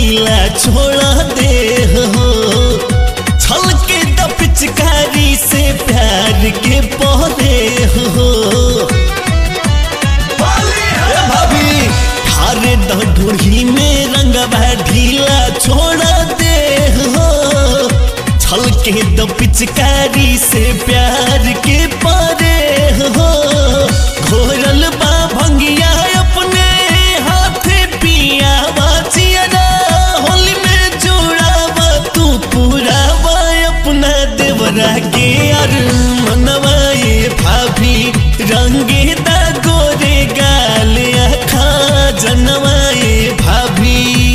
ढीला छोड़ा दे हो छल के द पिचकारी से प्यार के पौधे हो ए भाभी खारे द ढूढ़ी में रंगवा ढीला छोड़ा दे हो छल के द पिचकारी से प्यार के पारे हो घोरल बा भंगिया अपने हाथे पिया बाचिया होली में जोड़ावा तू पूरावा अपना देवरा के यार मनवा ये भाभी रंगे दा गोरे गाल आखा जनवा ये भाभी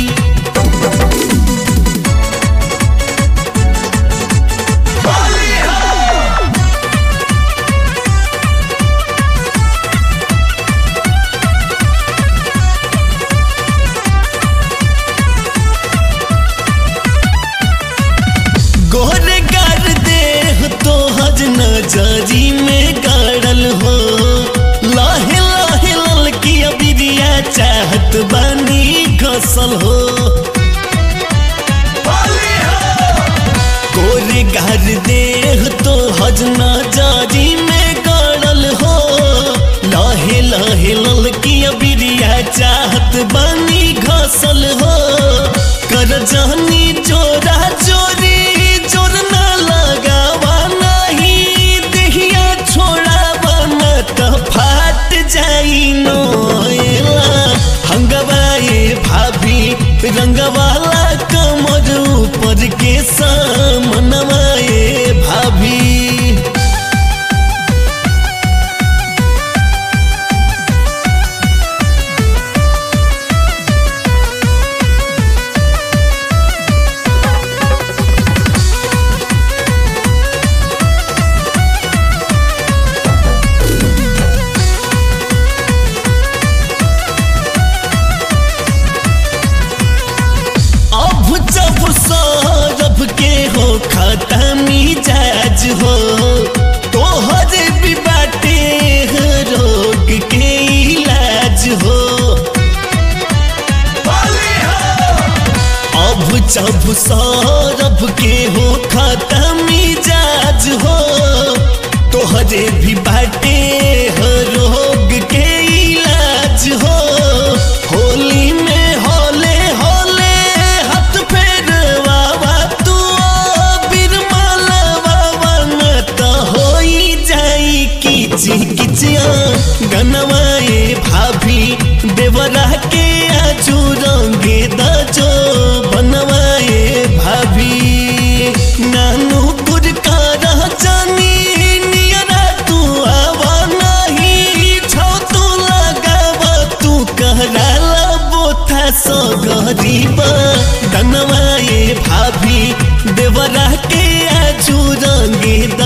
गोरे गार देह तो हज नजरी में गाड़ल हो लाहे लाहे ललकी अबिरिया चाहत बानी घसल हो गोरे गार देह तो हज नजरी में गाड़ल हो लाहे लाहे ललकी अबिरिया चाहत बानी घसल हो कर जानी चोरा चोरी चोर न लगावा नहीं देहिया छोड़ावा न त फाट जाई नोएला हंगवा ये भाभी रंगवाला कमर ऊपर के सामनवा ये भाभी अब जब सौरभ के हो खत्मी जाज हो तोहर भी बाटे रोग के इलाज हो अब जब सौरभ के हो खत्मी जाज हो तोहरे भी बाटे रोग के इलाज हो होली में होले होले हाथ फेरवावा तू बिरमलवावा न त होई जाई किची किचिया गनवाए भाभी देवरा के आजू रंगे दजो बनवाए भाभी नानू गुरका रह जानी नियरा तू आवा नहीं छौ तू लगावा तू कहराला बोथा सो गरीबा दनवाए भाभी देवरा के आजू रंगे द